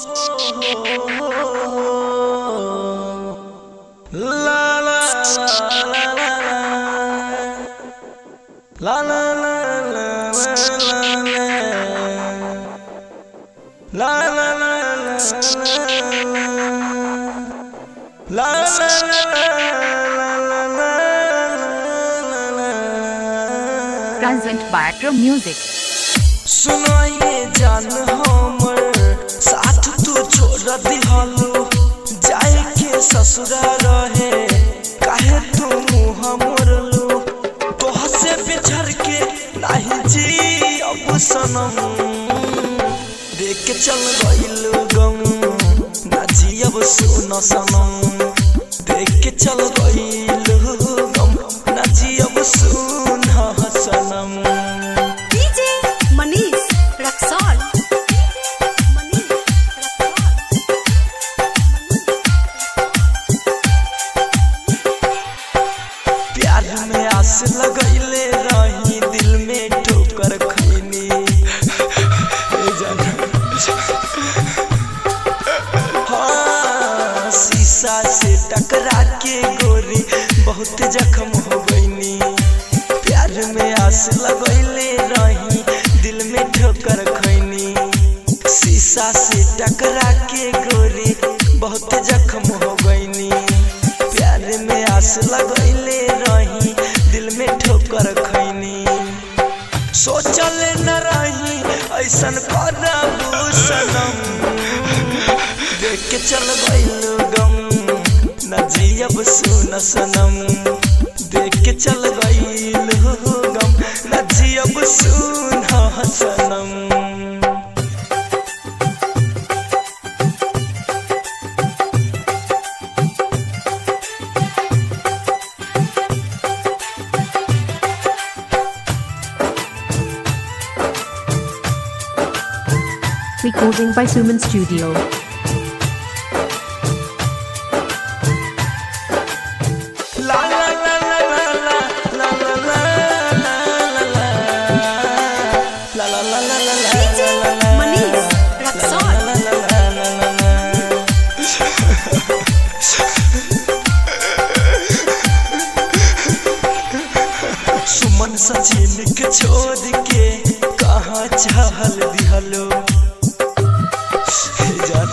La la la la la La la la la la la la La la la la la La la la Present by Pro Music. सुनो ये जान हमर साथ तू छोड़ दिहलो जाए के ससुरा रहे काहे तू मुँह मोरलो तोह से बिछड़ के नहीं जी अब सनम देख के चल गइल गम ना जी अब सुन सनम देख के चल गइल गम ना जी अब सुन सनम DJ Manish Raksol. Manish Raksol. प्यार में आस लगैले रही दिल में ठोकर खैनी ए जान। हाँ, शीशा से टकरा के गोरी बहुत जख्म हो गईनी प्यार में आस लगैले रही दिल में ठोकर खैनी शीशा से टकरा के गोरी बहुत जख्म हो गईनी प्यार में आस लगैले रही दिल में ठोकर खैनी सोचल न रही ऐसन करबू सनम देख के चल गइल गम न जियब सुन सनम देख के चल गइल गम न जियब सुन सनम Recording by Suman Studio. La la la la la la la la la la la la la la la la DJ Manish Raksol. सुमन सचिन के छोड़ के कहाँ चहल दिहलो हे जान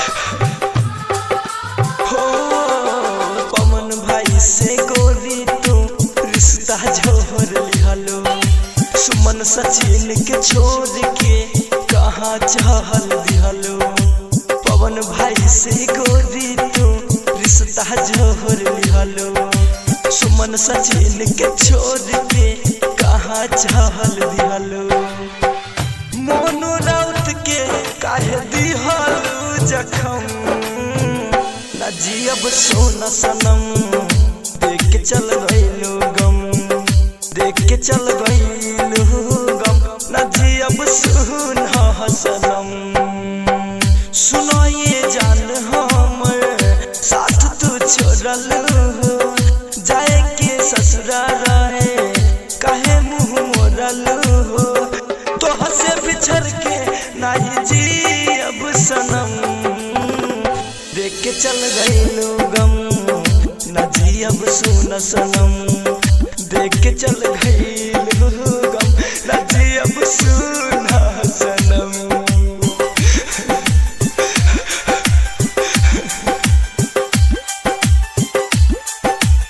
हो पवन भाई से गोरी तू रिश्ता जोड़ लिहलो सुमन सचिन के छोड़ के कहाँ चहल दिहलो पवन भाई से गोरी तू रिश्ता जोड़ लिहलो सुमन सचिन के छोड़ के कहाँ चहल दिहलो मोनू राउत के काहे दिहलू जखम न जियब सोन सनम देख के चल गइलू गम देख के चल गइलू गम न जियब सुन सनम सुनो ये जान हमर साथ तू छोड़ल जाए के ससुरा रहे काहे मुँह मोरल तोह से बिछड़ के नाही जी अब सनम देख के चल गइलू गम न जी अब सुन सनम देख के चल गइलू गम न जी अब सुन सनम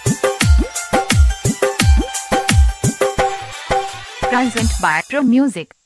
Present by Pro Music.